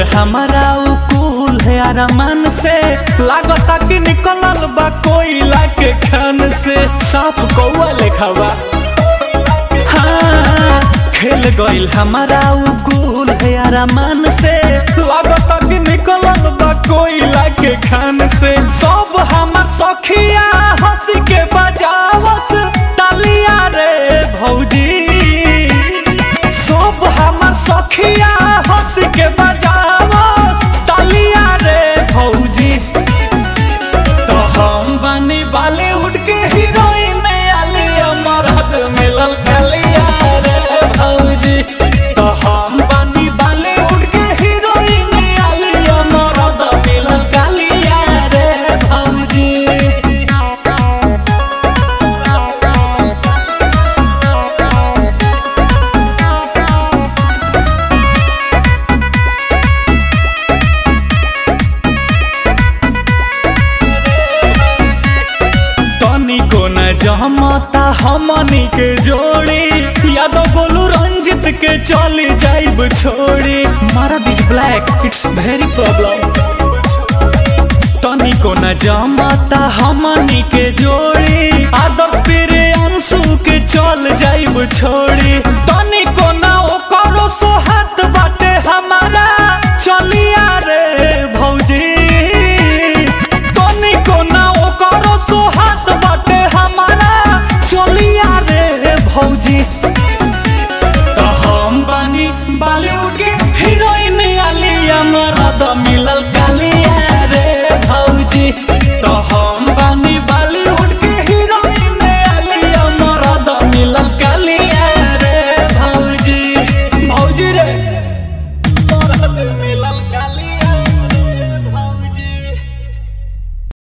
हमारा उकुल है अरमान से लागता कि निकलल बा कोयला के खान से साफ कौआ लेखा बा हाँ, खेल गइल हमारा उकुल है अरमान से लागता कि निकलल बा कोयला के खान से सब हमर सखिया हंसी के बजावस तालिया रे भौजी सब हमर सखिया हंस के बजावस तालिया रे भौजी तो हम बनी बॉलीवुड के हीरोइन आलिया मरद मिलल कलिया रे भौजी तो हम बनी बॉलीवुड के हीरोइन आलिया मरद मिलल कलिया रे भौजी तनिको न जमता हमनी के जोड़ी यादव गोलू रंजित के चली जाइब छोड़ी मारा this black it's very problem तनिको न जमता हमनी के जोड़ी आदर्श पेरे अंशु के चल जाइब छोड़ी तनिको न ओकरो सोहत बाटे हमारा चलिया